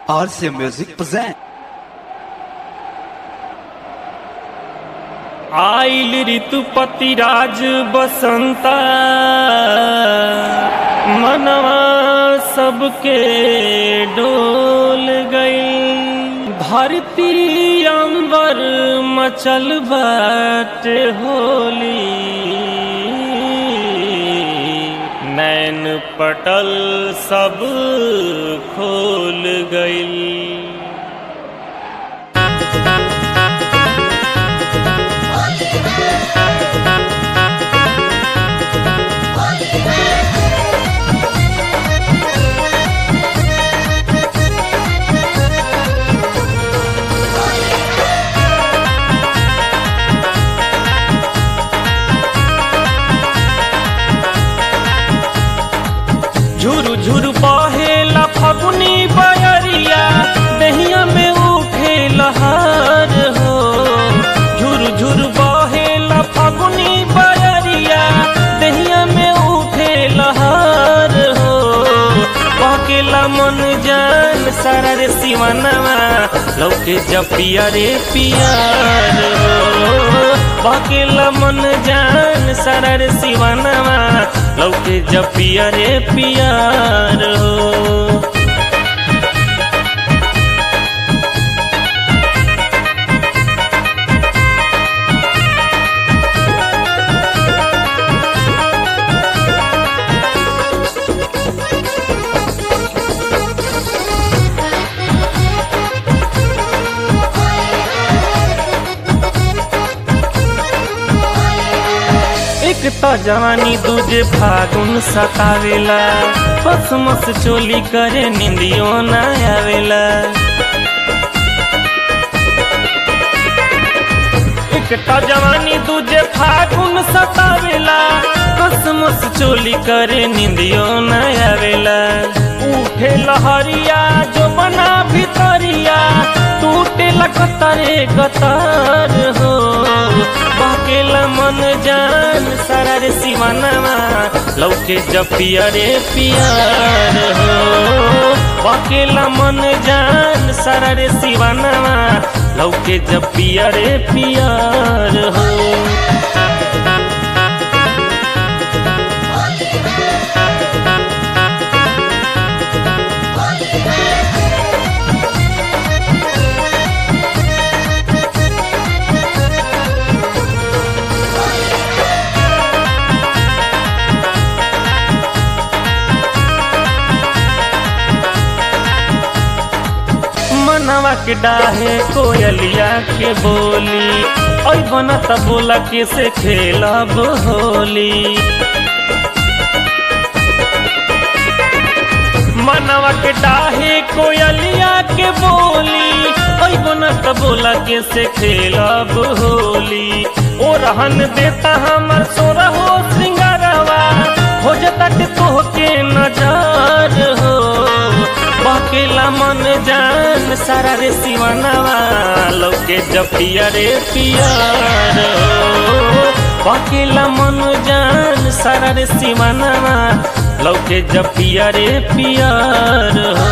RC Music present. आइल ऋतुपति राज बसंता मनवा सबके डोल गई धरती अंबर मचल बाट होली नैन पटल सब खोल गई झुरु झुरु बहेला फगुनी बयरिया दहिया में उठे लहर हो झुरु झुरु बहेला फगुनी बयरिया दहिया में उठे लहर हो बहकेला मन जान सारा रे सिवानवा लौके जपिया रे पियार हो बहकेला मन जान सारा रे सिवानवा लौके जपिया रे पियार हो एक त जवानी दूजे फागुन सतावेला बस मस चोली करे निंदियो ना आवेला एक त जवानी दूजे फागुन सतावेला बस मस चोली करे निंदियो ना आवेला उठे लहरिया जो बना भितरिया टूटे लगतरे गतर हो बहकेला मन जान सारा रे सिवानवा लौके जपिया रे पियार हो बहकेला मन जान सारा रे सिवानवा लौके जपिया रे पियार हो मनवा के डाहे कोयलिया के बोली ओई बना त बोला के से खेलब होली मनवा के डाहे कोयलिया के बोली ओई बना त बोला के से खेलब होली ओ रहन देता हमर सोरा हो श्रृंगारवा हो जता के तोहके नजर हो बकेला मन जान सारा रे सिवानवा लौके जपिया रे पियार हो बकेला मन जान सारा रे सिवानवा लौके जपिया रे पियार हो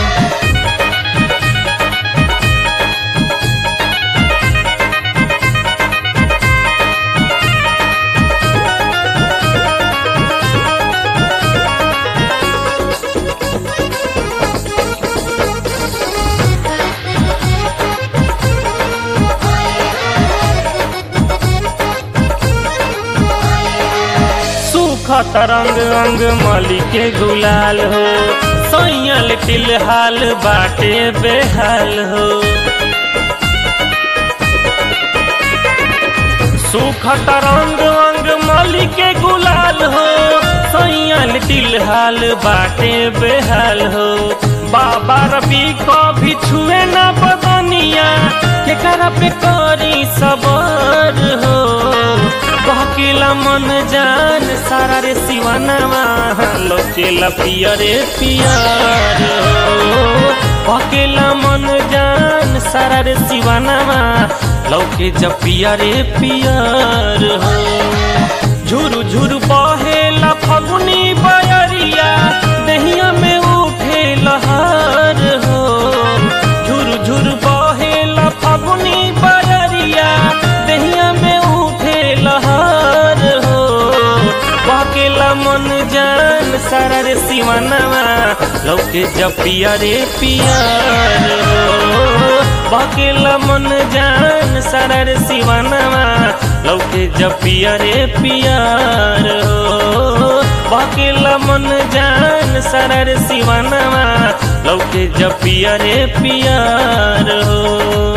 सूखा तरंग अंग मली के गुलाल हो सैयल टिलहाल बाटे बेहाल हो सूखा तरंग अंग मली के गुलाल हो सैयल टिलहाल बाटे बेहाल हो बाबा रवि को भी छुए न बदनिया केकरा पे करी सबर हो बहकेला मन जान सारा रे सिवानवा लोकेला पिया रे पियार हो बहकेला मन जान सारा रे सिवानवा लौके जपिया रे पियार हो झुरु झुरु बहेला फगुनी बयरिया दहिया में उठे लहर हो बहकेला मन जान सारा रे सिवानवा लौके जपिया रे पियार हो बहकेला मन जान सारा रे सिवानवा लौके जपिया रे पियार हो बहकेला मन जान सारा रे सिवानवा लौके जपिया रे पियार हो